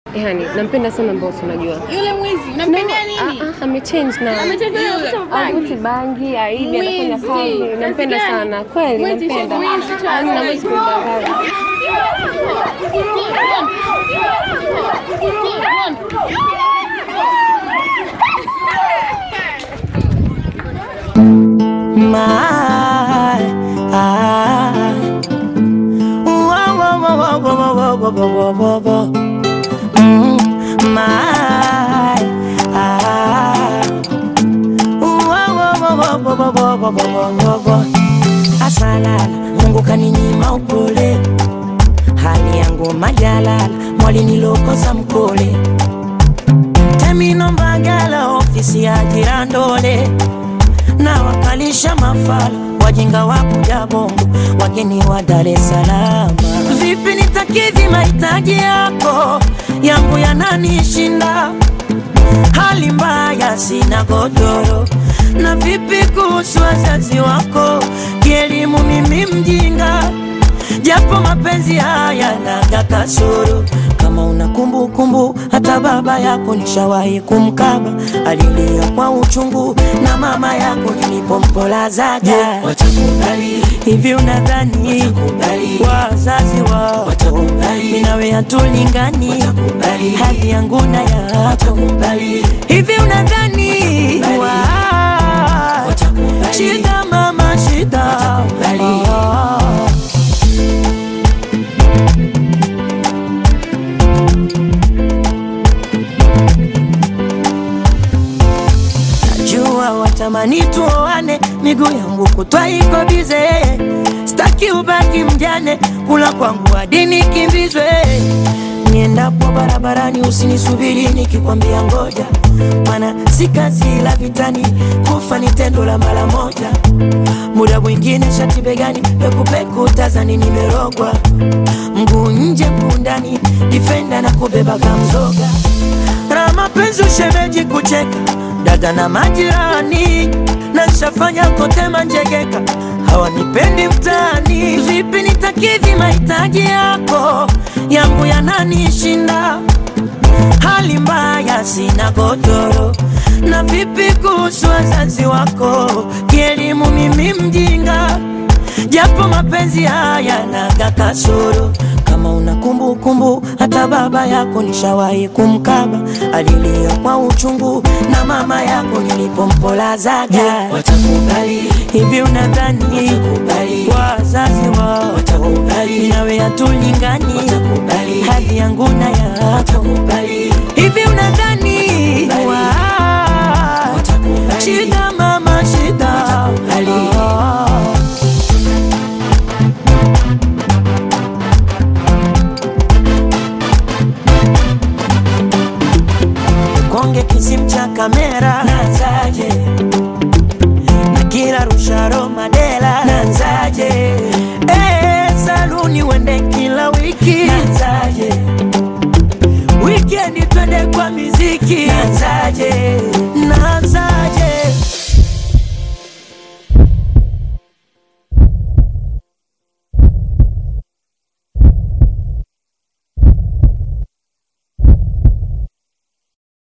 Yani nampenda sana Mbosso, unajua Yule mwizi unampendea nini? Ah, ah, amechange na Amechange na kuvuta bangi. avuti bangi, aidi anafanya Mwizi. kazi, nampenda Kazi gani? sana kweli, Mwizi, nampenda mwizi, mwizi. Hamna, mwezi kumdanganya. My, ah. Whoa, whoa, whoa, whoa, whoa, whoa, whoa, whoa, whoa, whoa. Mm, my, ah. Whoa, whoa, whoa, whoa, whoa, whoa, whoa, whoa, whoa, whoa. Asalala, Mungu kaninyima upole, hali yangu majalala, mwali nilokosa mkole, temino mbagala, ofisi ya jirandole na wakalisha mafala wajinga wa kuja bongo wageni wa Dar es Salaam. Vipi nitakidhi mahitaji yako yangu yananishinda, hali mbaya, sina godoro. Na vipi kuhusu wazazi wako, kielimu mimi mjinga, japo mapenzi haya naga kasoro kama una kumbukumbu, hata baba yako nishawahi kumkaba, alilia kwa uchungu, na mama yako nilipompolazaga. Watakubali, Hivi unadhani Watakubali. wazazi wao Watakubali. mimi nawe hatulingani, Watakubali. hali yangu na yako watakubali, Hivi unadhani Watakubali. wa- Watakubali. shida mama shida Watakubali. Ah. Najua watamani tuoane, miguu yangu kutwa iko bize, staki ubaki mjane, kula kwangu hadi nikimbizwe. Niendapo barabarani usinisubiri nikikwambia ngoja, mana si kazi la vitani, kufa ni tendo la mara moja. Muda mwingine shati begani, pekupeku tazani nimerogwa, mguu nje mguu ndani, difenda na kubeba kamzoga na mapenzi ushemeji kucheka dada na majirani na nshafanya kote manjegeka hawanipendi mtaani vipi nitakidhi mahitaji yako yangu yananishinda hali mbaya sina godoro na vipi kuhusu wazazi wako kielimu mimi mjinga japo mapenzi haya naga kasoro kama una kumbukumbu hata baba yako nishawahi kumkaba alilia kwa uchungu na mama yako nilipompolazaga watakubali, hivi unadhani Watakubali. wazazi wao Watakubali. nawe hatulingani Watakubali. hali yangu na yako watakubali, hivi unadhani Watakubali. wa- Watakubali. shida mama shida Watakubali. Ah. konge kisim cha kamera